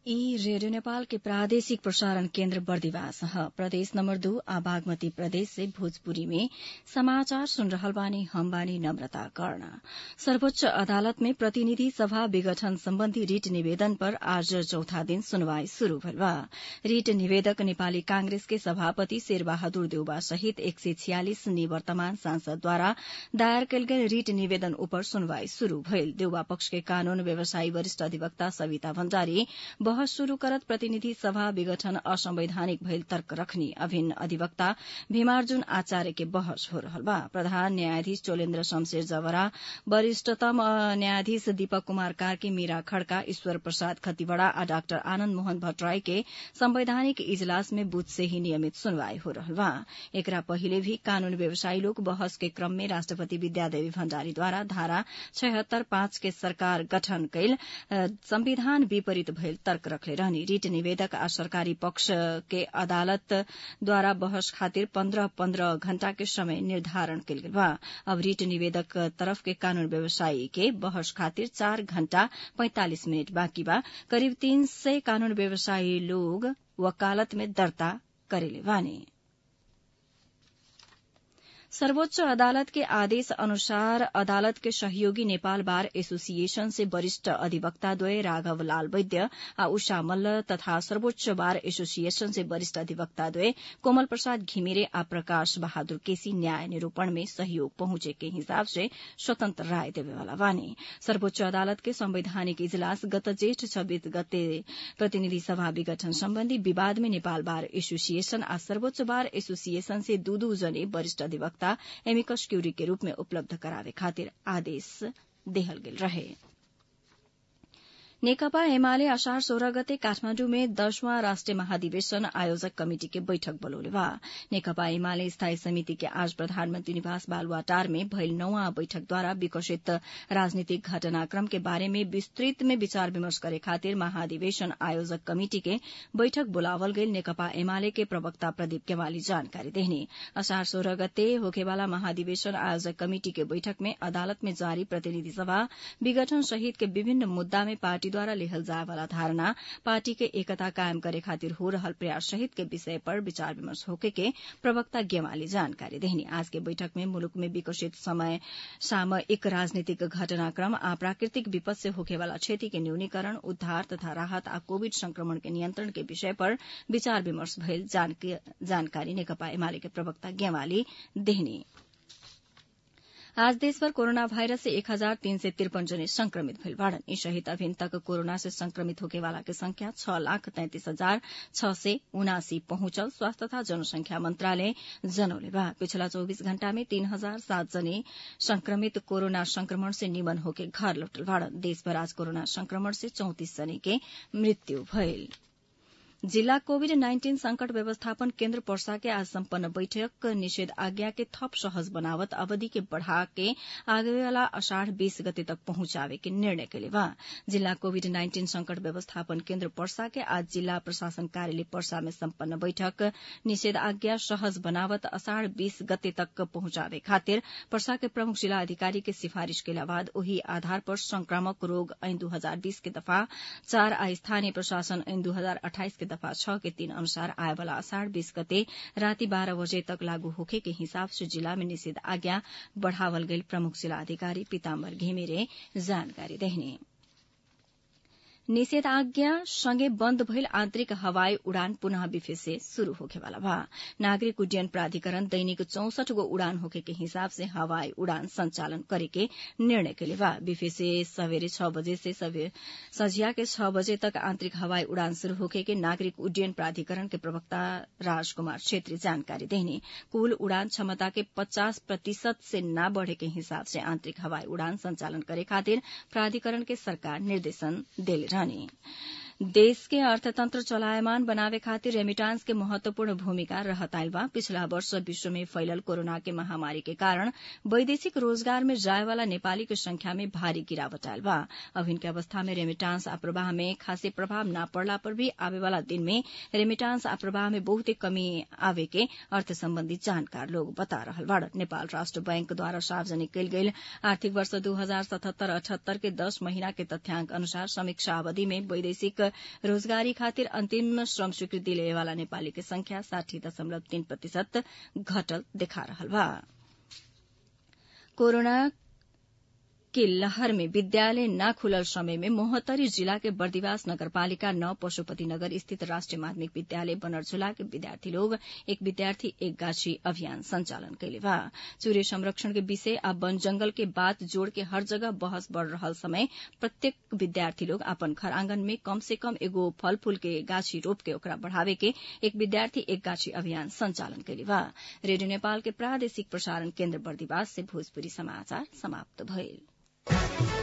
ई रेडियो नेपाल के प्रादेशिक प्रसारण केन्द्र बर्दिवास ह प्रदेश नम्बर दू आ बागमती प्रदेश से भोजपुरी में समाचार सुन रहल बानी हम बानी नम्रता कर्ण सर्वोच्च अदालत में प्रतिनिधि सभा विघटन सम्बन्धी रिट निवेदन पर आज चौथा दिन सुनवाई शुरू भइल बा रिट निवेदक नेपाली कांग्रेस के सभापति शेरबहादुर देउबा सहित एक सय छियालिस निवर्तमान सांसदद्वारा दायर कयल गेल रिट निवेदन उपर सुनवाई शुरू भइल देउबा पक्ष के कानून व्यवसायी वरिष्ठ अधिवक्ता सविता भण्डारी बहस शुरू करत प्रतिनिधि सभा विघटन असंवैधानिक भइल तर्क रखनी अभिन्न अधिवक्ता भीमार्जुन आचार्य के बहस हो रहल बा प्रधान न्यायाधीश चोलेन्द्र शमशेर जवरा वरिष्ठतम न्यायाधीश दीपक कुमार कार्की मीरा खड़का ईश्वर प्रसाद खतिवड़ा आ डाक्टर आनन्द मोहन भट्टराई के संवैधानिक इजलास में बुध से ही नियमित सुनवाई हो रहल बा एकरा पहिले भी कानून व्यवसायी लोग बहस के क्रम में राष्ट्रपति विद्यादेवी भण्डारीद्वारा धारा छयहत्तर पाँच के सरकार गठन कैल संविधान विपरीत भइल तर्क रखले रहनी रिट निवेदक आ सरकारी पक्ष के अदालत द्वारा बहस खातिर पन्ध्र पन्ध्र घण्टा के समय निर्धारण कयल गेल बा अब रिट निवेदक तरफ के कानून व्यवसायी के बहस खातिर चार घण्टा पैंतालिस मिनट बाँकी बा करिब तीन सय कानून व्यवसायी लोग वकालत में दर्ता करेले बानी सर्वोच्च अदालत के आदेश अनुसार अदालत के सहयोगी नेपाल बार एसोसिएशन से वरिष्ठ अधिवक्ताद्वय राघव लाल वैद्य आ उषा मल्ल तथा सर्वोच्च बार एसोसिएशन से वरिष्ठ अधिवक्ताद्वय कोमल प्रसाद घिमिरे आ प्रकाश बहादुर केसी न्याय निरूपण में सहयोग पहुंचे के हिसाब से स्वतंत्र राय देवेवाला बानी सर्वोच्च अदालत के संवैधानिक इजलास गत जेठ छब्बीस गते प्रतिनिधि सभा विघटन सम्बन्धी विवाद में नेपाल बार एसोसिएशन आ सर्वोच्च बार एसोसिएशन से दू दू जने वरिष्ठ अधिवक्ता एमिकस क्यूरी के रूप में उपलब्ध करावे खातिर आदेश देहल गेल रहे नेकपा एमाले असार सोह्र गते काठमाण्डु में दशवां राष्ट्रिय महाधिवेशन आयोजक कमिटि के बैठक बोलौले बा नेकपा एमाले स्थायी समिति के आज प्रधानमन्त्री निवास बालुवाटार में भइल नौवां बैठकद्वारा विकसित राजनीतिक घटनाक्रम के बारे में विस्तृत में विचार विमर्श करे खातिर महाधिवेशन आयोजक कमिटि के बैठक बोलावल गईल नेकपा एमाले के प्रवक्ता प्रदीप केवाली जानकारी देहनी असार सोह्र गते होखेवाला महाधिवेशन आयोजक कमिटि के बैठक में अदालत में जारी प्रतिनिधि सभा विघटन सहित के विभिन्न मुद्दा में पार्टी द्वारा लेहल जाए वाला धारणा पार्टी के एकता कायम करे खातिर हो रहल प्रयास सहित के विषय पर विचार विमर्श होके के प्रवक्ता गेवाली जानकारी देहनी आज के बैठक में मुलुक में विकसित समय सामयिक राजनीतिक घटनाक्रम आ प्राकृतिक विपद से होखे वाला क्षति के न्यूनीकरण उद्धार तथा राहत आ कोविड संक्रमण के नियंत्रण के विषय पर विचार विमर्श भइल जानकारी नेकपा एमाले के प्रवक्ता गेवाली देहनी आज देशभर कोरोना वायरस से एक हजार तीन सय त्रिपन जने संक्रमित भइल बाड़न यी सहित अभिन तक कोरोना से संक्रमित होकेवाला के संख्या छ लाख तैंतिस हजार छ सय उनासी पहुंचल स्वास्थ्य तथा जनसंख्या मन्त्रालय जनौले बा पिछला चौबीस घण्टा में तीन हजार सात जने संक्रमित कोरोना संक्रमण से निमन होके घर लौटल बाड़न देशभर आज कोरोना संक्रमण से चौतिस जने के मृत्यु भइल जिल्ला कोविड नाइन्टीन संकट व्यवस्थापन केन्द्र पर्सा के आज सम्पन्न बैठक निषेध आज्ञा के थप सहज बनावत अवधि के बढ़ा के आगे वाला अषाढ़ बीस गते तक पहुंचावे के निर्णय के लिए जिल्ला कोविड नाइन्टीन संकट व्यवस्थापन केन्द्र पर्सा के आज जिल्ला प्रशासन कार्यालय पर्सा में सम्पन्न बैठक निषेध आज्ञा सहज बनावत अषाढ़ बीस गते तक पहुंचावे खातिर पर्सा के प्रमुख जिला अधिकारी के सिफारिश के बाद ओही आधार पर संक्रामक रोग ऐन दू हजार बीस के दफा चार आ स्थानीय प्रशासन ऐन दू हजार अठाइस के दफा छ के तीन अनुसार आए वाला अषाढ़ बीस गते राति बाह्र बजे तक लागू होखे के हिसाब से जिला में निषेध आज्ञा बढ़ावल गई प्रमुख जिला अधिकारी पीताम्बर घिमिरे जानकारी देहने निषेधाज्ञा सँगै बन्द भइल आन्तरिक हवाई उड़ान पुनः बिफे से शुरू होखेवाला बा नागरिक उड्डयन प्राधिकरण दैनिक चौसठ गो उड़ान होखे के हिसाब से हवाई उड़ान संचालन करे के निर्णय के लिए बा बिफे से सवेरे छ बजे से सझिया के छ बजे तक आन्तरिक हवाई उड़ान शुरू होखे के नागरिक उड्डयन प्राधिकरण के प्रवक्ता राजकुमार छेत्री जानकारी देने कुल उड़ान क्षमता के पचास प्रतिशत से न बढ़े के हिसाब से आन्तरिक हवाई उड़ान संचालन करे खातिर प्राधिकरण के सरकार निर्देशन देले रहने देश के अर्थतन्त्र चलायमान बनावे खातिर रेमिटांस के महत्वपूर्ण भूमिका रहत आइल बा पिछला वर्ष विश्व में फैलल कोरोना के महामारी के कारण वैदेशिक रोजगार में जाए वाला नेपाली के संख्या में भारी गिरावट आयल बा अभिन के अवस्था में रेमिटांस आ प्रवाह में खासे प्रभाव न पड़ला पर भी आवे वाला दिन में रेमिटांस आ प्रवाह में बहुते कमी आवे के अर्थ सम्बन्धी जानकार लोग बता रहल बाड़ नेपाल राष्ट्र बैंक द्वारा सार्वजनिक कयल गेल आर्थिक वर्ष दू हजार सतहत्तर अठहत्तर के दस महीना के तथ्याङ्क अनुसार समीक्षा अवधि में वैदेशिक रोजगारी खातिर अन्तिम श्रम स्वीकृति लेवेवाला नेपाली के संख्या साठी दशमलव तीन प्रतिशत घटल देखा रहल बा कोरोना के लहर में विद्यालय न खुलल समय में मोहत्तरी जिला के बर्दिवास नगरपालिका नौ पशुपति नगर स्थित राष्ट्रिय माध्यमिक विद्यालय बनरझुला के विद्यार्थी लोग एक विद्यार्थी एक गाछी अभियान संचालन कैले बा चूरे संरक्षण के विषय आ वन जंगल के बात जोड़ के हर जगह बहस बढ़ रहल समय प्रत्येक विद्यार्थी लोग अपन घर आंगन में कम से कम एगो फल फूल के गाछी रोप के ओकरा बढ़ावे के एक विद्यार्थी एक गाछी अभियान संचालन कैले बा रेडियो नेपाल के प्रादेशिक प्रसारण केन्द्र बर्दिवास से भोजपुरी समाचार समाप्त भइल